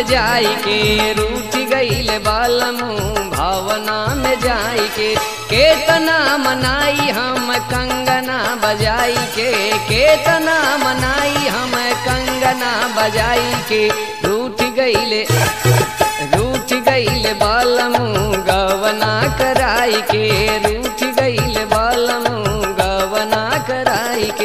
में जाई के रूठ गईल बालमू भावना में जाई के केतना मनाई हम कंगना बजाई के केतना मनाई हम कंगना बजाई के रूठ गईले रूठ गईल बालमू गवना कराई के रूठ गईल बालमू गवना कराई के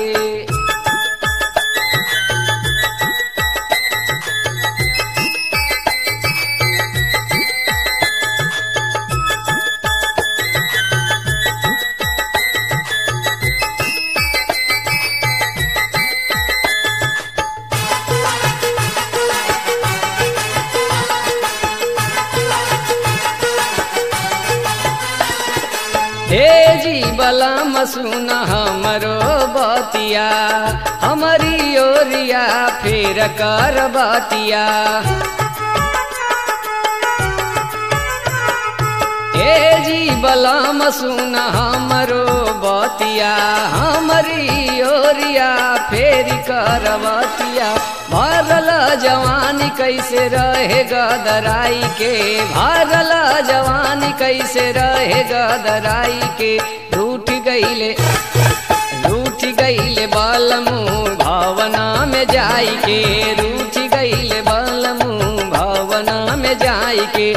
हे जी बलम सुन हमरो बतिया हमारी ओरिया फेर कर बतिया हे जी बलम सुन हमरो बतिया हमारी ओरिया फेर कर बतिया भरल जवानी कैसे रहे गदराई के भरल जवानी कैसे रहे गदराई के रूठ गईले रूठ गईले बालमू भावना में जाई के रूठ गईले बालमू भावना में जाई के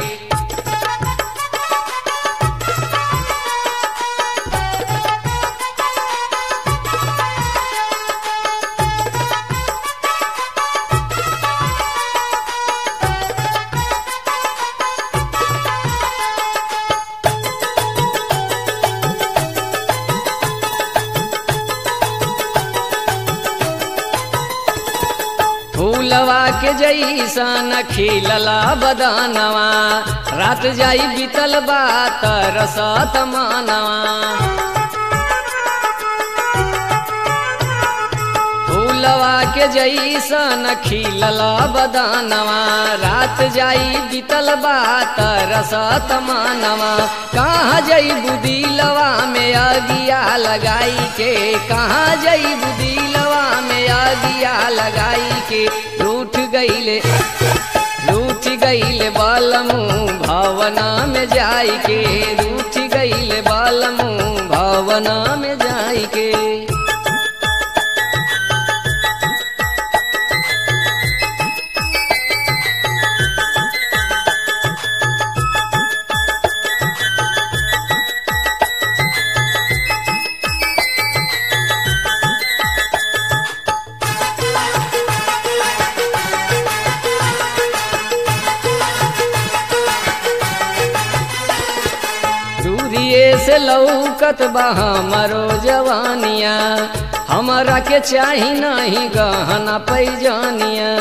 फूलवा के जैसन खिलला बदनवा रात जाई बीतल बात रसत मानवा फूलवा के जैसन खिलला बदनवा रात जाई बीतल बात रसत मानवा कहाँ जई बुदिलवा में अगिया लगाई के कहाँ जई बुदिलवा में अगिया लगाई के रूठ गईले रूठ गईले बालमू भावना में जाई के रूठ गईले बालमू भावना में जाई के दूरिए से लौकत बा हमारो जवानिया हमारा के चाही नहीं गहना पैजानिया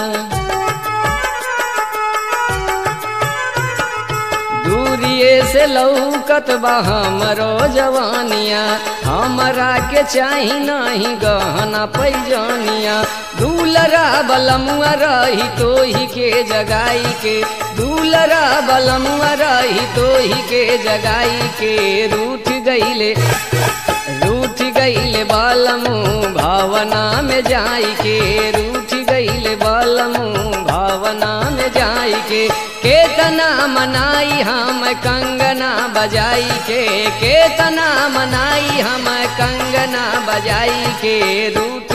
दूरिए से लौकत बा हमारो जवानिया हमारा के चाही नहीं गहना पैजानिया दूलरा बलमुआ रही तो ही के जगाई के दूलरा बलमुआ रही तो ही के जगाई के रूठ गईले रूठ गईले बालमू भावना में जाई के रूठ गईले बालमू भावना में जाई के केतना मनाई हम कंगना बजाई के केतना मनाई हम कंगना बजाई के रूठ